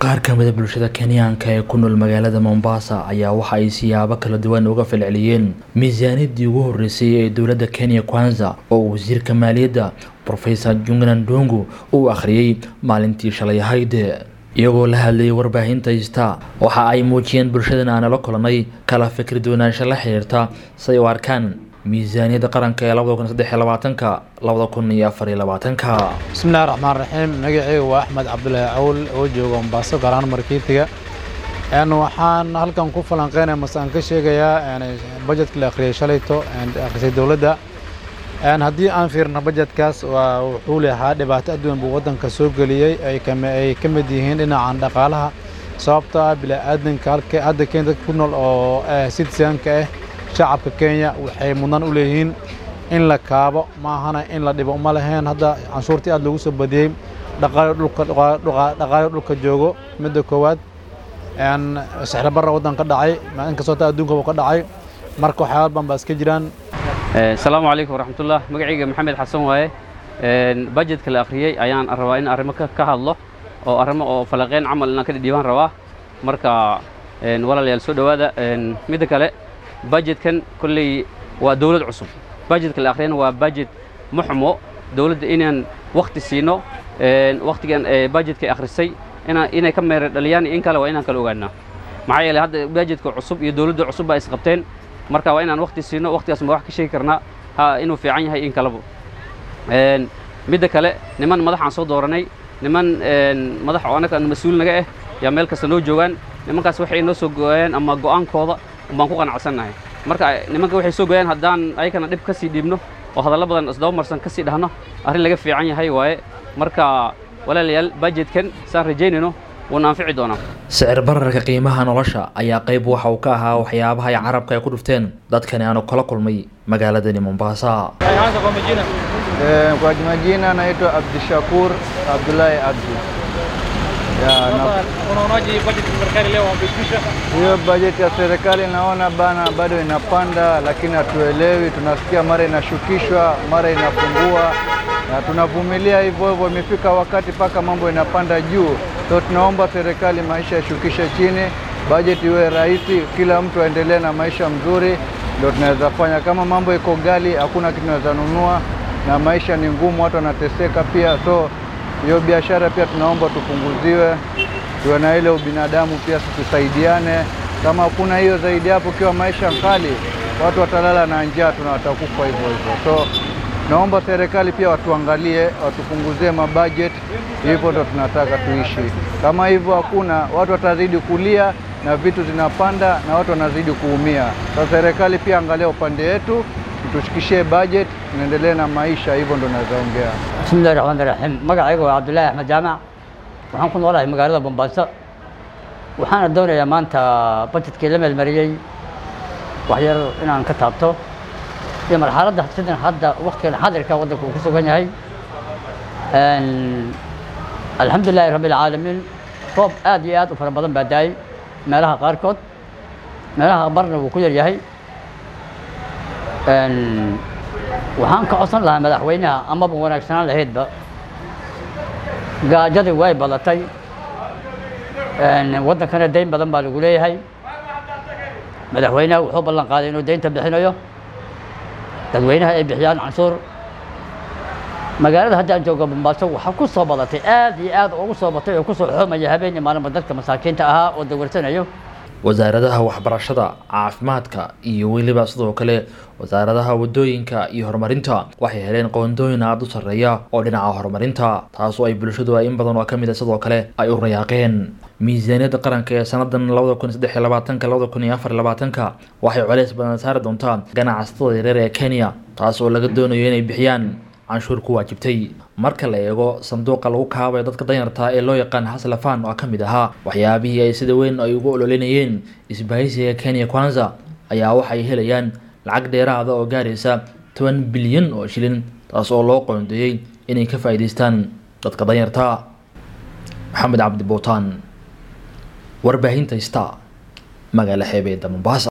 qaar ka mida bulshada kenyaanka ee ku nool magaalada mombasa ayaa waxa ay siyaabo kala duwan uga falceliyeen miisaaniyadii ugu horeysay ee dowladda kenya kwanza oo wasiirka maaliyadda profesor jungnan dongo uu akhriyey maalintii shalay ahayd iyagoo la hadlayay warbaahinta ista waxa ay muujiyeen bulshadan aan la kulanay kala fikir doonaansho la xiriirta say u arkaan miisaaniyadda qaranka ee labada kun saddex iyo labaatanka labada kun iyo afar iyo labaatanka bismillahi raxmaan raxiim magacayga waa axmed cabdulaahi cawl oo jooga mombaaso gaar ahaan markiitiga waxaan halkan ku falanqeynaya mase aan ka sheegayaa bajetka la akhriyay shalayto akhrisay dowladda haddii aan fiirno bajetkaas waa wuxuu lehaa dhibaato adduun buu waddanka soo geliyey ay ka mid yihiin dhinacan dhaqaalaha sababta ah bila'aadanka halka hadda kenya dadka ku nool oo citizenka ah shacabka kenya waxay mudnaan u leeyihiin in la kaabo maahana in la dhibo uma laheen hadda canshuurtii aad loogu soo badiyey dhaqaalo dhulka joogo midda koowaad sixro barra waddan ka dhacay inkastoo taa adduunkaba ka dhacay marka waxyaaba badan baa iska jiraan asalaamu calaykum waraxmatullah magacayga maxamed xasan waaye bajetka la akhriyey ayaan rabaa in arrimo ka hadlo oo arrimo oo falaqeyn camal inaan ka dhidhiibaan rabaa marka walaalayaal soo dhowaada midda kale bajetkan kolley waa dowlad cusub bajetka la akhriyana waa bajet muxmo dowladda inaan wakhti siino wakhtigan bajetka akhrisay inay ka meera dhaliyaan in kale waa inaan kala ogaanaa maxaa yeeley hadda bajetka cusub iyo dowladda cusub baa isqabteen marka waa inaan wakhti siino wakhtigaas ma wax ka sheegi karnaa inuu fiican yahay in kaleba midda kale niman madaxaan soo dooranay niman madax oo annaga mas-uul naga ah yaa meel kasta noo joogaan nimankaas waxay noo soo gooyeen ama go'aankooda baan ku qanacsannahay marka nimanka waxay soo gooyaan haddaan ayakana dhib ka sii dhiibno oo hadallo badan isdaba marsan ka sii dhahno arrin laga fiican yahay waaye marka walaalayaal bajetkan saan rajaynayno wuuna anfici doonaa sicir bararka qiimaha nolosha ayaa qayb waxa uu ka ahaa waxyaabaha ay carabka ay ku dhufteen dadkani aanu kala kulmay magaaladani mombasa kwa majina naitwa Abdishakur Abdullahi Abdi. Unaonaje bajeti ya serikali leo wamepitisha? Hiyo bajeti ya serikali naona bana bado inapanda, lakini hatuelewi. Tunasikia mara inashukishwa, mara inapungua, na tunavumilia hivyo hivyo. Imefika wakati mpaka mambo inapanda juu, so tunaomba serikali maisha ishukishe chini, bajeti iwe rahisi, kila mtu aendelee na maisha mzuri, ndio tunaweza fanya. Kama mambo iko gali, hakuna kitu tunaweza nunua, na maisha ni ngumu, watu wanateseka pia, so hiyo biashara pia tunaomba tupunguziwe, tuwe na ile ubinadamu pia, tusaidiane. Kama hakuna hiyo zaidi hapo, ukiwa maisha kali, watu watalala na njaa, tuna watakufa hivyo hivyo. So naomba serikali pia watuangalie, watupunguzie mabudget, hivyo ndo tunataka tuishi. Kama hivyo hakuna, watu watazidi kulia na vitu zinapanda na watu wanazidi kuumia. Sasa serikali pia angalia upande wetu, tushikishie budget, tunaendelee na maisha, hivyo ndo naweza ongea. bismillahi raxmaani raxiim magacayga waa cabdullaahi axmed jaamac waxaan ku noolahay magaalada bombaaso waxaana doonayaa maanta bajetkii la meelmariyey waxyar inaan ka taabto iyo marxaladda sidan hadda waktigan xadirka waddanka uu ku sugan yahay alxamdulilaahi rabbi alcaalamiin roob aad iyo aad u fara badan baa daayey meelaha qaarkood meelaha barna wuu ku yar yahay waxaan ka codsan lahaa madaxweynaha amaba wanaagsanaan lahaydba gaajadii way badatay waddankana dayn badan baa lagu leeyahay madaxweynaha wuxuu ballan qaaday inuu daynta bixinayo dadweynaha ay bixiyaan canshuur magaalada haddaan jooga bombaaso waxaa ku soo badatay aad iyo aad ugu soo batay oo kusoo xoomaya habeen iyo maalinba dadka masaakiinta ahaa oo dawarsanayo wasaaradaha waxbarashada caafimaadka iyo weliba sidoo kale wasaaradaha wadooyinka iyo horumarinta waxay heleen qoondooyin aada u sarreeya oo dhinaca horumarinta taasoo ay bulshadu ay in badan oo ka mid a sidoo kale ay u rayaaqeen miisaaniyadda qaranka ee sannadan labada kun saddex iyo labaatanka labada kun iyo afar iyo labaatanka waxay colays badan saari doontaa ganacsatada yareer ee kenya taas oo laga doonayo inay bixiyaan canshuur ku waajibtay marka la eego sanduuqa lagu kaabayo dadka danyarta ee loo yaqaan haslafan oo ka mid ahaa waxyaabihii ay sida weyn ay ugu ololinayeen isbahaysiga kenya kwanza ayaa waxay helayaan lacag dheeraada oo gaaraysa toban bilyan oo shilin taas oo loo qoondeeyey inay ka faa'iidaystaan dadka danyarta maxamed cabdi bootaan warbaahinta sta magaala xeebeedda mombasa